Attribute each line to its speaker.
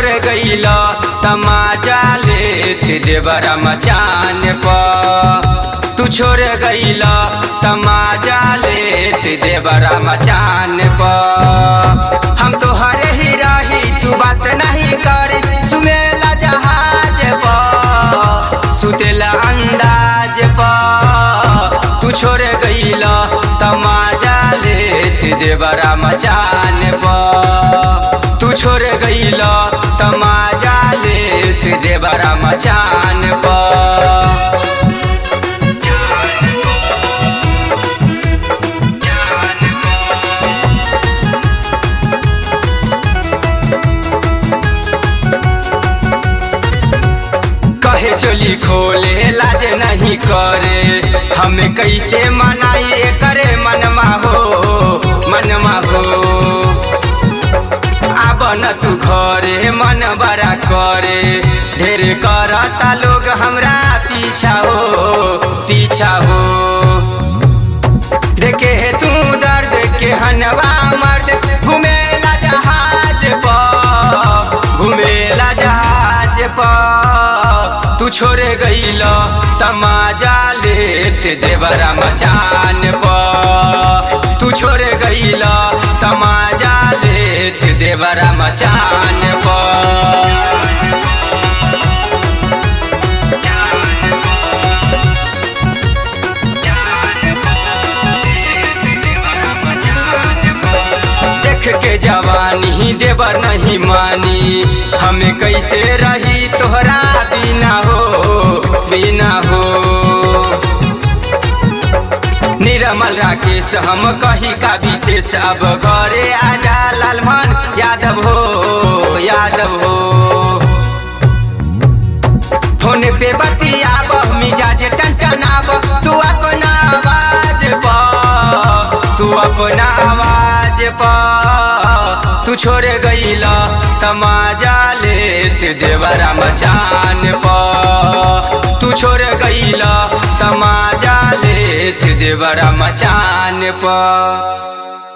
Speaker 1: गईल तमाजा लेत देवरा मचान प तू छोड़ गईल तमाजा लेत देवरा मचान प हम तो हरे ही रही तू बात नहीं करे सुमेला जहाज प सुतेला अंदाज प तू छोड़ गईल तमाजा लेत देवरा मचान प तू छोड़ गईल तमाजा लेत देवरा मचान प कहे चोली खोले लाज नहीं करे हमें कैसे मनाई करे मनमा हो मनमा हो आब न तू घरे मन बड़ा करे ढेर करता लोग हमरा पीछा हो पीछा हो देखे है तू दर्द के हनवा मर्द घुमेला जहाज पर घुमेला जहाज पर तू छोड़ गईल तमाजा लेत देवरा मचान पर तू छोड़ गईल तमाजा लेत देवरा मचान पर देख के जवानी देवर नहीं मानी हमें कैसे रही तोहरा बिना हो बिना हो निरमल राकेश हम कही का विशेष अब घरे आजा लालमन यादव हो यादव हो फोन पे बतियाब मिजाज टनटनाब तू अपना आवाज पर तू अपना आवाज पर तू छोड़ गईल तमाजा लेत देवरा मचान पर तू छोड़ गईल तमाजा लेत देवरा मचान पर